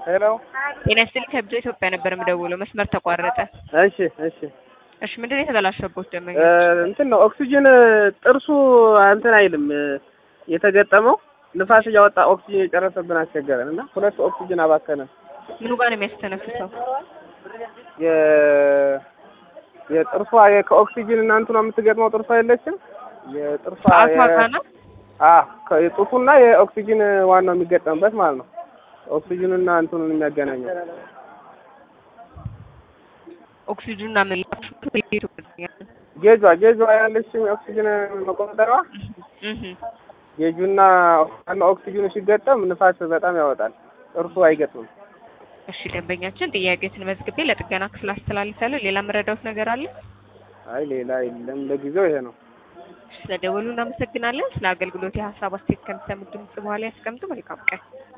ሄሎ ጤና ይስጥልኝ ከብዙ ኢትዮጵያ ነበር የምደውለው መስመር ተቋረጠ። እሺ እሺ እሺ ምንድን ነው የተበላሸበት ደመኛ? እ እንትን ነው ኦክሲጅን ጥርሱ እንትን አይልም እ የተገጠመው ንፋስ እያወጣ ኦክሲጅን የጨረሰብን አስቸገረን እና ሁለት ኦክሲጅን አባከነን። ምኑ ጋር ነው የሚያስተነፍሰው? የ የጥርሷ የ- ከኦክሲጅን እና እንትኗ የምትገጥመው ጥርሷ የለችም የጥርሷ ሰዓቷ የ- ጋር ነው? አ ከ- የጡቱና የኦክሲጅን ዋናው የሚገጠምበት ማለት ነው። ኦክሲጅኑና እንትኑን የሚያገናኘው ኦክሲጅኑና ምላሹ ጌጇ ጌጇ ያለችም የኦክሲጅን መቆጣጠሪያዋ እህ ጌጁና ዋናው ኦክሲጅኑ ሲገጠም ንፋስ በጣም ያወጣል። ጥርሱ አይገጥምም። እሺ ደንበኛችን ጥያቄዎትን መዝግቤ ለጥገና ክፍል አስተላልፋለሁ። ሌላ መረዳውት ነገር አለ? አይ ሌላ የለም። ለጊዜው ይሄ ነው። ስለደወሉ እናመሰግናለን። ስለ አገልግሎት የሀሳብ አስተያየት ከሚሰሙት ድምጽ በኋላ ያስቀምጡ። መልካም ቀን።